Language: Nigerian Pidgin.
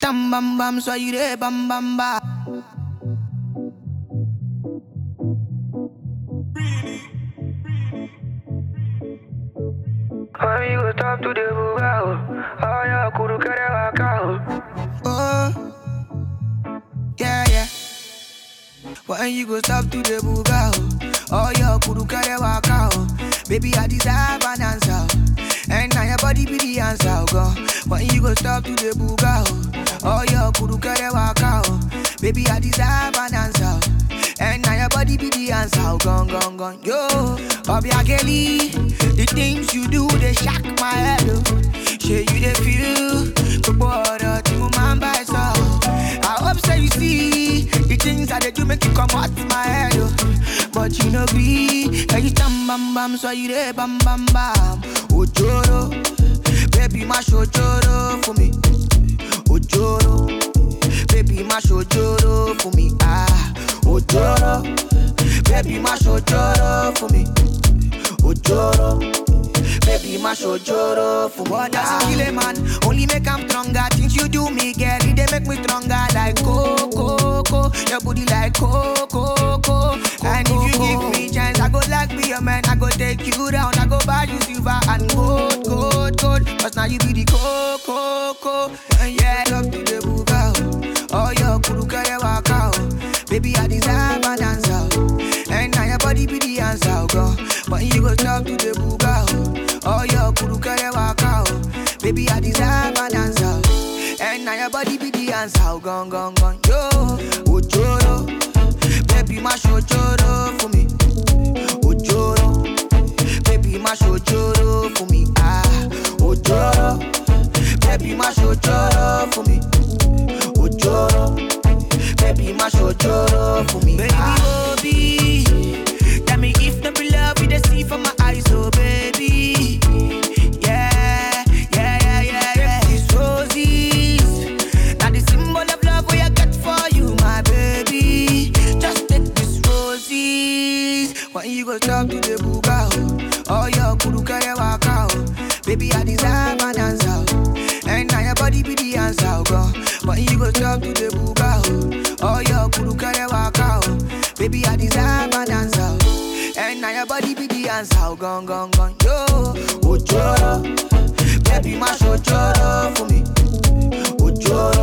Tam bam bam, soyez des bam bam ba. Amigo, stop to the bugao. Oh, yeah, kuru kere wakao. Oh, yeah, yeah. When you go stop to the buga, oh, oh your kudu kare waka, oh. Baby, I deserve an answer, oh. and now your body be the answer, oh, God. When you go stop to the buga, oh, oh your kudu kare waka, oh. Baby, I deserve an answer, oh. and now your body be the answer, oh, gone, gone, gone, yo. Obiageli, the things you do they shock my head, oh. Shey you dey feel, gbogbo ọ̀rọ̀ tí mo máa ń bá ẹ sọ. I hope say you see the things I dey do make you comot my head o. But you no gree, ẹyin stand bam bam sọ you dey bam bam bam. Ojoro, baby má ṣojoro fún mi. Ojoro, baby má ṣojoro fún mi. Ah, ojoro, baby má ṣojoro fún mi. Ojoro. Baby, my shojoro for what does it kill a man? Only make I'm stronger. Things you do me, girl, it they make me stronger. Like coco, coco, your booty like coco, coco. And if you give me chance, I go like be a man. I go take you down. I go buy you silver and gold, gold, gold. Cause now you be the coco, coco. And yeah, up to the buga. Oh, your kuru kare waka. oh. Baby, I deserve an answer. oh. And now your body be the answer, oh, God. But you go talk to the buga. oh. Oh, your kuru kare waka. oh. Baby, I deserve an answer. oh. And now your body be the answer, oh, gone, gone, gone. Yo, ojoro. Baby, my shojoro for me. Ojoro. Baby, my shojoro for me. Ah, ojoro. Baby, my shojoro for me. Ojoro. Baby, my shojoro for me. Baby, Ah. Obi. Tell me if no be love, you dey see from my eyes, oh baby. Yeah, yeah, yeah, yeah, yeah. These roses, now the symbol of love we I got for you, my baby. Just take these roses. When you go talk to the buga, oh, oh your kuru kare waka, oh. Baby, I deserve an answer, oh. and now your body be the answer, oh God. When you go talk to the buga, oh, oh your kuru kare waka, oh. Baby, I deserve an answer, oh. and now your body be the answer, oh gone, gone, gone, yo. Ojoro, baby, my shojoro for me. Ojoro,